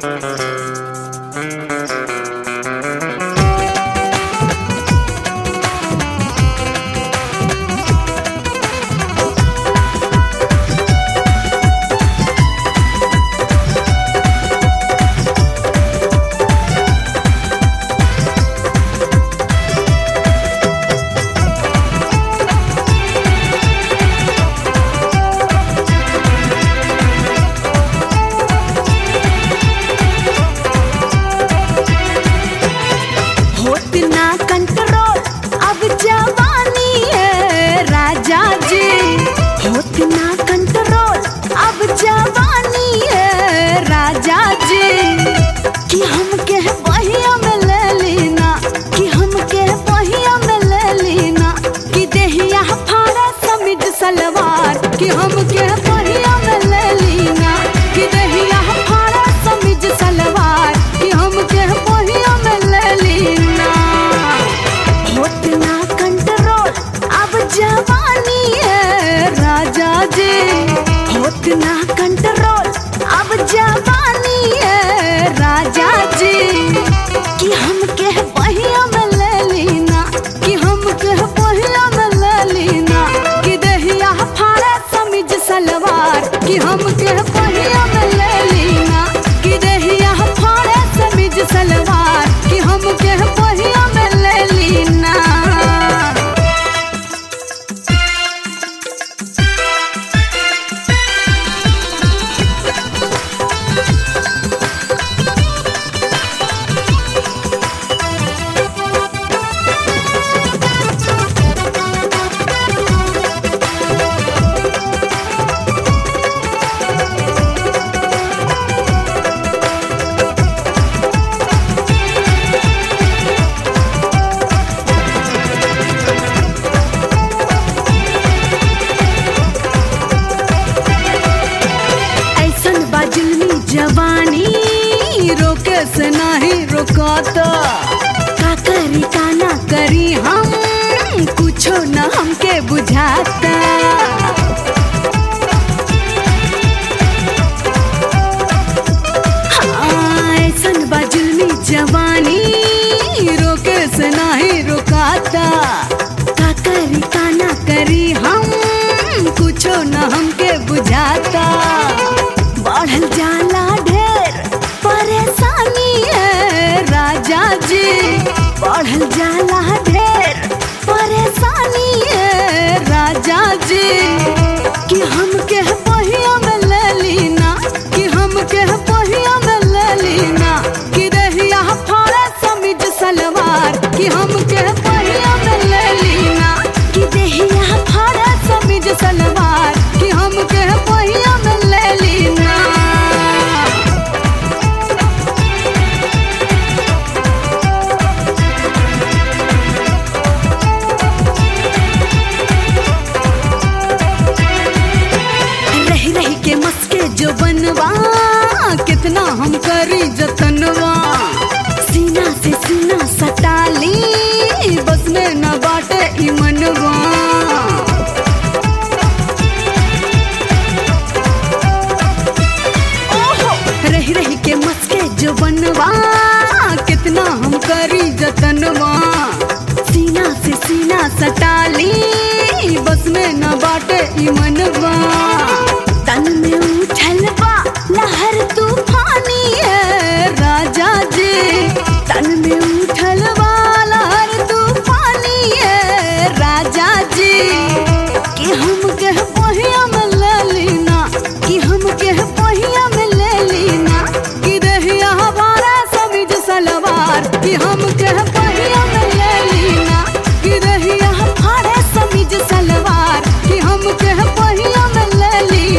होत ना कंट्रोल अब जवानी है राजा जी होत ना कंट्रोल अब जवानी है राजा जी कि हम के बहिया में ले लेना कि हम के बहिया में ले लेना कि देहिया फाड़ा समिज सलवार कि हम के बहिया में ले लेना कि देहिया फाड़ा समिज सलवार कि हम के बहिया में ले लेना होत ना कंट्रोल अब जवानी है राजा जी होत ना कंट्रोल अब जवानी है राजा जी कि हम के बहिया में ले लेना कि हम के बहिया में ले लेना कि दहिया फाड़ा समिज सलवार कि हम के बहिया में ले लेना कि दहिया फाड़ा समिज सलवार कि हम के बहिया में ले लेना ऐसन बाजुलमी जवानी रोके से नहीं रोकाता का करी का ना करी हम कुछो न हमके बुझाता हाँ, ऐसन बाजुलमी जवानी रोके से नहीं रोकाता का करी का ना करी हम कुछो न हमके बुझाता बढ़ल जाला ढेर परेशानी है राजा जी बढ़ल जाला ढेर परेशानी है राजा जी कि हम के पहिया में ले लीना कि हम के पहिया में ले लीना कि दहिया फाड़ा समिज सलवार कि हम के पहिया में ले लीना कि दहिया फाड़ा समिज सलवार कि हम के पहिया में ले लीना रही रही के मस्के जो बनवा कितना हम करी जतनवा सीना से सीना सटाली बस में न बाटे ई मनवा ओहो, रही रही के मस्के जो बनवा कितना हम करी जतनवा सीना से सीना सटाली बस में न बाटे ई मनवा तन में उछल बा लहर तूफानी है राजा जी तन में उछल बा लहर तूफानी है राजा जी कि हम के पहिया में ले लेना कि हम के पहिया में ले लेना कि दहिया हमारा समिज सलवार कि हम के पहिया में ले लेना कि दहिया हमारा समिज सलवार कि हम के पहिया में ले लेना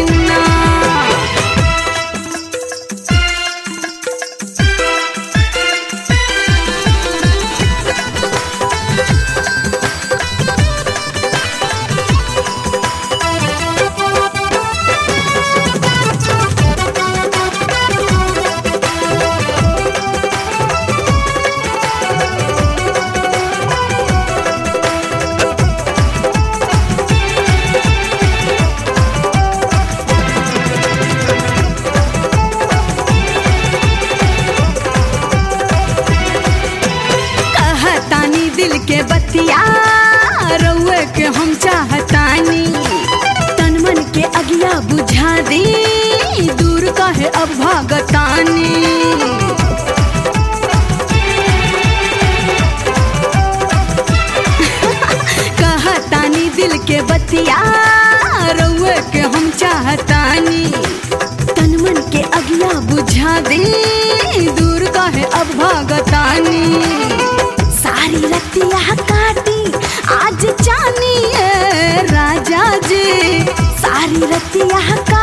रतिया रउए के हम चाहतानी तन मन के अगिया बुझा दी दूर कहे अब भागतानी कहतानी दिल के बतिया रउए के हम चाहतानी तन मन के अगिया बुझा दी दूर कहे अब भागतानी सारी रतिया काटी आज जानी है राजा जी सारी रतिया